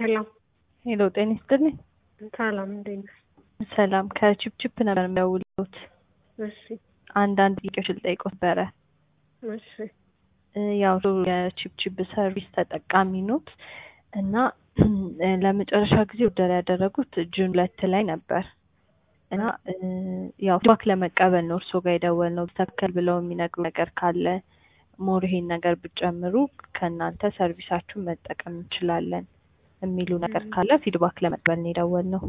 ሰላም ሄሎ ጤና ይስጥልኝ። ሰላም እንዴት ነሽ? ሰላም ከቺፕቺፕ ነበር የሚደውሉት። እሺ አንዳንድ ጥያቄዎች ልጠይቅዎት ነበረ። እሺ እ ያው የቺፕቺፕ ሰርቪስ ተጠቃሚ ኖት እና እ ለመጨረሻ ጊዜ ኦርደር ያደረጉት ጁን ሁለት ላይ ነበር እና እ ያው ፊድባክ ለመቀበል ነው እርስዎ ጋር የደወልነው። ተከል ብለው የሚነግሩ ነገር ካለ ሞር ይሄን ነገር ብጨምሩ ከእናንተ ሰርቪሳችሁን መጠቀም እንችላለን የሚሉ ነገር ካለ ፊድባክ ለመቀበል ነው የደወልነው።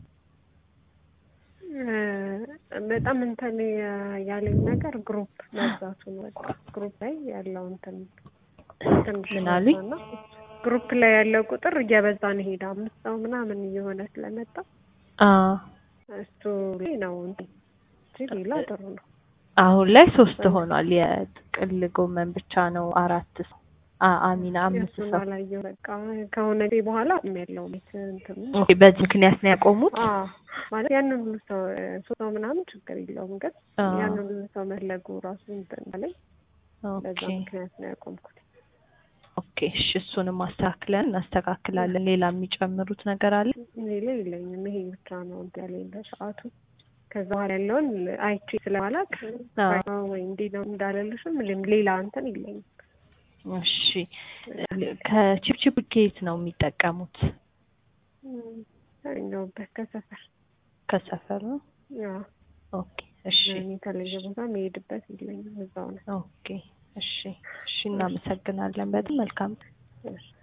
እ በጣም እንትን ያለኝ ነገር ግሩፕ መብዛቱ ነው። በቃ ግሩፕ ላይ ያለው እንትን ትንሽ ምን አሉኝ? በዛና ግሩፕ ላይ ያለው ቁጥር እየበዛ ነው ሄደ። አምስት ሰው ምናምን እየሆነ ስለመጣ አ እሱ ላይ ነው እንትን እንጂ ሌላ ጥሩ ነው። አሁን ላይ ሶስት ሆኗል። የጥቅል ጎመን ብቻ ነው አራት ሰው አ- አሚና አምስት እሱን ሰው። አላየሁ። በቃ ከሆነ ጊዜ በኋላ ያለው ቤት እንትን ኦኬ፣ በዚህ ምክንያት ነው ያቆሙት። አዎ ማለት ያንን ሁሉ ሰው ሶስት ሰው ምናምን ችግር የለውም፣ ግን አ ያንን ሁሉ ሰው መፈለጉ ራሱ እንትን አለኝ። በዛ ኦኬ ምክንያት ነው ያቆምኩት። ኦኬ፣ እሺ እሱንም አስተካክለን እናስተካክላለን። ሌላ የሚጨምሩት ነገር አለ? ሌላ የለኝም። ይሄ ብቻ ነው እንትን ያለኝ በሰዓቱ። ከዛ በኋላ ያለውን አይቼ ስለማላቅ አዎ። ወይ እንዲህ ነው እንዳለልሽም ሌም- ሌላ እንትን የለኝም። እሺ ከቺፕቺፕ ኬት ነው የሚጠቀሙት? እም፣ ያገኘሁበት ከሰፈር ከሰፈር ነው። ያው ኦኬ እሺ እኔ የተለየ ቦታ መሄድበት የለኝም። እዛው ነው። ኦኬ እሺ እሺ እናመሰግናለን። በጣም መልካም እሺ